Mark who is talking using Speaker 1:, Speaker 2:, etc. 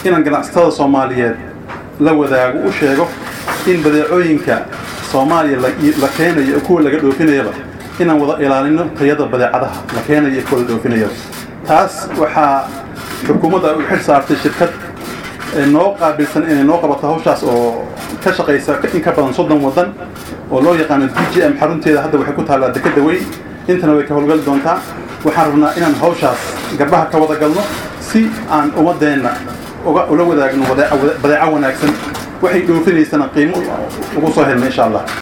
Speaker 1: inaan ganacsatada soomaaliyeed la wadaago u sheego in badeecooyinka soomaaliya la keenayo iyo kuwa laga dhoofinayaba inaan wada ilaalino tayada badeecadaha la keenayo iyo kuwa la dhoofinayaba taas waxaa xukuumadda u xil saartay shirkad noo qaabilsan inay noo qabato hawshaas oo ka shaqaysa in ka badan soddon waddan oo loo yaqaano d j m xarunteeda hadda waxay ku taallaa dekeda weyn intana way ka howlgali doontaa waxaan rabnaa inaan hawshaas garbaha ka wada galno si aan ummadeenna ula wadaagno badeeco wanaagsan waxay dhoofinaysana qiimo ugu soo helna insha allah